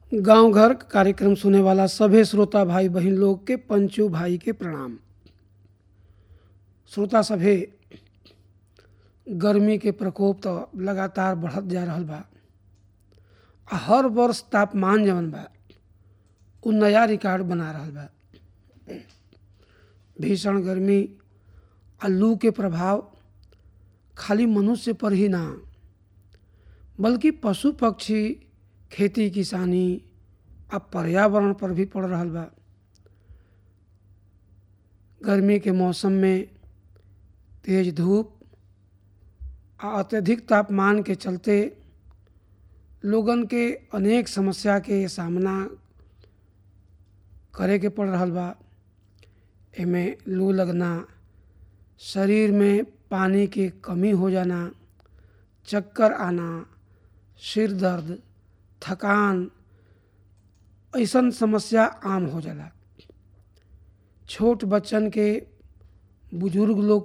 गांव घर कार्यक्रम सुने वाला सभे श्रोता भाई बहन लोग के पंचू भाई के प्रणाम श्रोता सभे गर्मी के प्रकोप तो लगातार बढ़त जा रहल बा आ हर वर्ष तापमान जवन बा उ नया रिकॉर्ड बना रहल बा भीषण गर्मी आ लू के प्रभाव खाली मनुष्य पर ही ना बल्कि पशु पक्षी खेती किसानी आ पर्यावरण पर भी पड़ रहल बा गर्मी के मौसम में तेज धूप आ अत्यधिक तापमान के चलते लोगन के अनेक समस्या के सामना करे के पड़ रहल बा एमे लू लगना शरीर में पानी के कमी हो जाना चक्कर आना सिर दर्द थकान ऐसन समस्या आम हो जाला छोट बच्चन के बुजुर्ग लोग